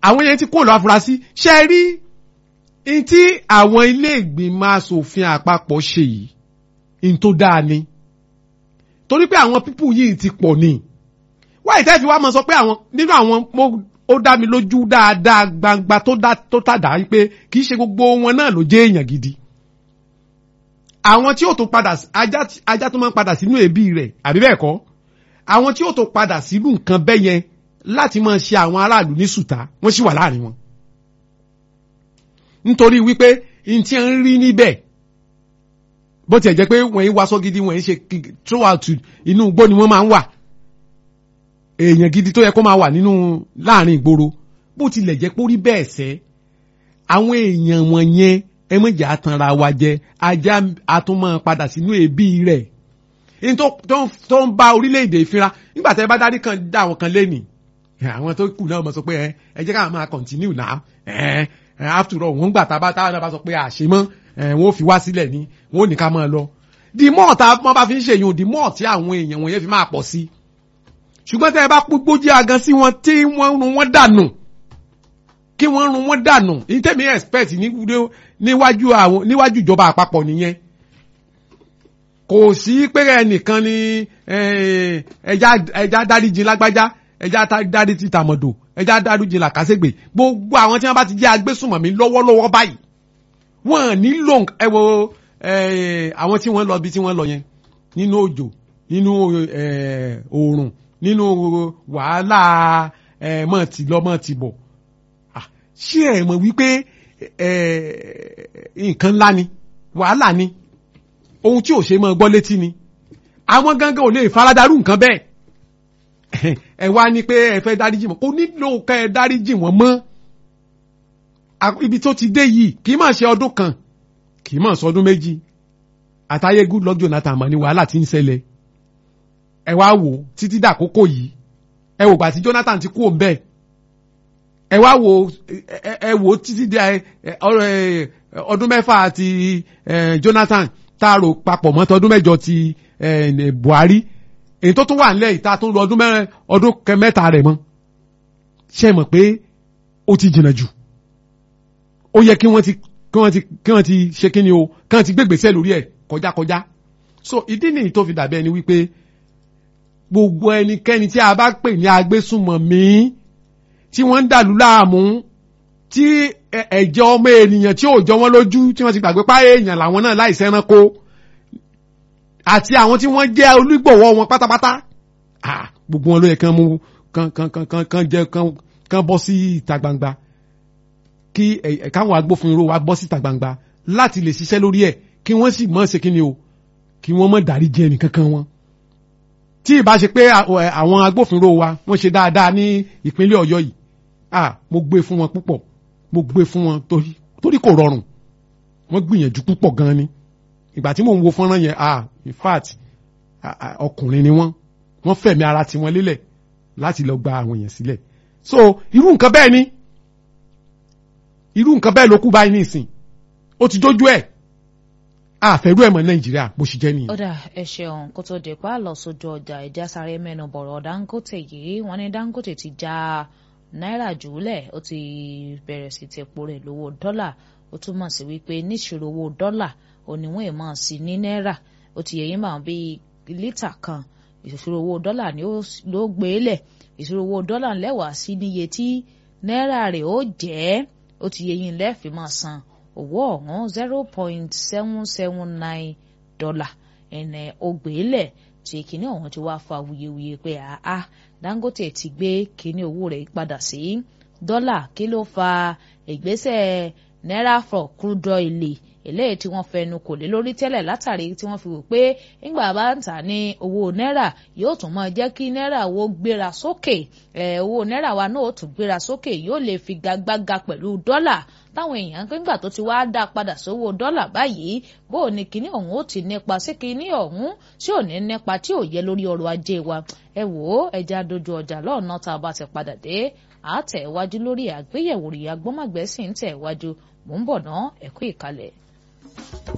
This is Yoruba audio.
àwọn yẹn ti kó lọ afurasí ṣe é rí n tí àwọn ilé ìgbìmọ̀ asòfin àpapọ̀ ṣe yìí n tó dáa ni torí pé àwọn pípù yìí ti pọ̀ ni wáyé tẹ́ fi wá mọ̀ sọ pé àwọn nínú àwọn mo- ó dá mi lójú dáadáa gbangba tó dá tó tàdá pé kì í ṣe gbogbo wọn náà ló jẹ́ èèyàn gidi àwọn tí ó tó padà sí- ajá tí- ajá tó máa ń padà sínú ẹbí rẹ̀ àbí bẹ́ẹ̀ kọ́ àwọn tí ó tó padà sínú nǹkan bẹ́ẹ̀ yẹn láti máa ṣe àwọn aráàlú ní sùtá wọ́n sì wà láàrin wọn nítorí wípé n tí ń rí níbẹ̀ bó tiẹ̀ jẹ́ pé wọ́n yí waṣọ gidi wọ́n yí ṣe kí- throughout inú igbó ni wọ́n máa ń wà èèyàn gidi tó yẹ kó máa wà nínú láàrin ìgboro bó tilẹ̀ jẹ́ pé ó rí bẹ́ẹ̀ sẹ́ àwọn èèyàn wọ̀nyẹn ẹ mọ̀jà àtànra wa jẹ ajá àtúmọ̀ padà sínú ẹbí rẹ̀ ní tó tó ń- tó ń bá orílẹ̀-èdè ìfira nígbà tẹ́ bá dárí kan dá àwọn kan lẹ́nìí àwọn tó kù náà mọ̀ sọ pé ẹ ẹ jẹ́ ká máa continue now ẹ ẹ after all wọ́n gbà tá a bá táwọn náà bá sọ pé àṣemọ́ ẹ wọ́n ó fi wá sílẹ̀ ní wọ́n ò ní ká máa lọ the more tá wọ́n bá fi ń ṣèyún the more tí àwọn èèyàn wọ̀nyẹn fi máa pọ̀ sí ṣùgbọ́n tẹ́ ẹ bá gbójú agan sí wọn tí wọ́n run wọ́n dànù kí wọ́n run wọ́n dànù ní tèmi expect ní- níwájú àwọn níwájú ìjọba àpapọ̀ nìyẹn kò sí pé ẹnìkan ni eh, ẹja ẹja dáríjì lágbájá ẹja tá- dáríjì tàmọ̀dò ẹja dáríjì làkàṣègbè gbogbo àwọn tí wọ́n bá ti jẹ́ agbésùnmọ̀mí lọ́wọ́lọ́wọ́ báyìí wọ́n nílò nk- ẹ wo eh, àwọn tí wọ́n lọ bí tí wọ́n lọ yẹn nínú òjò nínú eh, oòrùn nínú wàhálà eh, mọ̀ ti lọ mọ̀ ti bọ̀ Ah, ṣé ẹ mọ̀ wípé eh, nǹkan ńlá ni wàhálà ni ohun tí ò ṣe mọ́ gbọ́ létí ni àwọn gangan ò lè faradarú nǹkan bẹ́ẹ̀ ẹ wá ní pé ẹ fẹ́ dáríjì wọn kò nílò ká ẹ dáríjì wọn mọ́ À- ibi tó ti dé yìí kì í máa ṣe ọdún kan kì í máa sọ ọdún méjì àtàyè Goodluck Jonathan mọ̀ ní wàhálà tí ń ṣẹlẹ̀ ẹ wá wò ó títí dàkókò yìí ẹ wò gbà tí Jonathan ti kú òun bẹ́ẹ̀ ẹ wá wo ẹ- ẹ ẹ wò ó títí dé ẹ, ẹ, ọ̀rọ̀, ẹ, ọdún mẹ́fà ti ẹ, Jonathan tá a rò papọ̀ mọ́ tọdún mẹ́jọ ti ẹ, ẹ, Buhari èyí tó tún wà nílẹ̀ ìta tó ń lo ọdún mẹ́rin ọdún kẹ- mẹ́ta rẹ̀ mọ́ ṣe mọ̀ pé ó ti jìnnà jù ó yẹ kí wọ́n ti kí wọ́n ti kí wọ́n ti ṣe kí ni o kí wọ́n ti gbégbèsè lórí ẹ̀ kọjákọjá so ìdí nìyí tó fi dàbí ẹni wípé gbogbo ẹnikẹ́ni tí a bá pè ní agbésùnmọ̀mí tí wọ́n ń dàlú láàmú tí ẹ- ẹ̀jẹ̀ ọmọ ènìyàn tí ò jọ wọ́n lójú tí wọ́n ti gbàgbé páyé èèyàn làwọn náà láìsí ẹranko àti àwọn tí wọ́n jẹ́ olùgbọ̀wọ́ wọn pátápátá ah, gbogbo wọn ló yẹ kán mú kán kán kán kán kán jẹ́ kán kán bọ́ sí ìta gbangba kí ẹ- ẹ- káwọn agbófinró wa bọ́ sí ìta gbangba láti lè ṣiṣẹ́ lórí ẹ̀ kí wọ́n sì mọ̀ ṣe kí ni o kí wọ́n mọ̀ dárí jẹ́ ẹnìkankan wọn tí ìbá ṣe pé à- ẹ, àwọn agbófinró wa wọ́n ṣe dáadáa ní ìpínlẹ̀ Ọ̀yọ́ yìí ah mo gbé fún wọn púpọ̀ mo gbé fún wọn torí torí kò rọrùn wọ́n gbìyànjú púpọ̀ gan ni ìgbà tí mò ń wo fọ́nrán yẹn ah in fact ah, ah, ọkùnrin ni wọ́n wọ́n fẹ̀mí ara tiwọn lélẹ̀ láti lọ gba àwọn èèyàn sílẹ̀ so irú nǹkan bẹ́ẹ̀ ni irú nǹkan bẹ́ẹ̀ ló kú báyìí nísìn ó ti dójú ẹ̀ àfẹ́rú ẹ̀ mọ́ Nàìjíríà bó ṣe jẹ́ nìyẹn. ó dà ẹ ṣeun kó tó di pa lọ sójú ọjà ìjà sáré mẹ́nu bọ̀rọ̀ Dangote yìí wọ́n ní Dangote ti já náírà jùlẹ̀ ó ti bẹ̀rẹ̀ sí ti epo rẹ̀ lówó dọ́là ó túmọ̀ sí wípé níṣirò owó dọ́là òníwọ̀n ìmọ̀ sí ní náírà ó ti yẹ yín máa bí lítà kan ìṣòro owó dọ́là ni ó s- ló gbé lẹ̀ ìṣòro owó dọ́là lẹ́wàá sí níye tí náírà rẹ̀ ó jẹ́ ó ti yẹ yín lẹ́ẹ̀fì máa san owó ọ̀hún zero point seven seven nine dọ́là ẹ̀nẹ̀ ògbélẹ̀ tí kìíní ọ̀hún ti wá fa wuyewuye pé àá Dangote ti gbé kìíní owó rẹ̀ padà sí dọ́là kí ló fa ìgbésẹ̀ náírà for crude oil eléyìí tí wọ́n fẹnu kò lé lórí tẹ́lẹ̀ látàrí tí wọ́n fi wò pé nígbà bá ń tà ní owó náírà yóò tún máa jẹ́ kí náírà wo gbéra sókè ẹ̀ owó náírà wa náà ó tún gbéra sókè yóò lè fi gagbága pẹ̀lú dọ́là táwọn èèyàn nígbà tó ti wá dá padà sówó dọ́là báyìí bó o ní kinní ọ̀hún ó ti nípa sí kinní ọ̀hún tí ò ní nípa tí ò yẹ lórí ọrọ̀ ajé wa ẹ wò ó ẹja dojú ọjà lọ́ọ̀nà tá a bá ti padà dé àátẹ̀wájú lórí àgbéyẹ̀wò rí agbọ́mọ̀gbẹ́sì ń tẹ̀ wájú mò ń bọ̀ ná ẹ̀kú ìkàlẹ̀.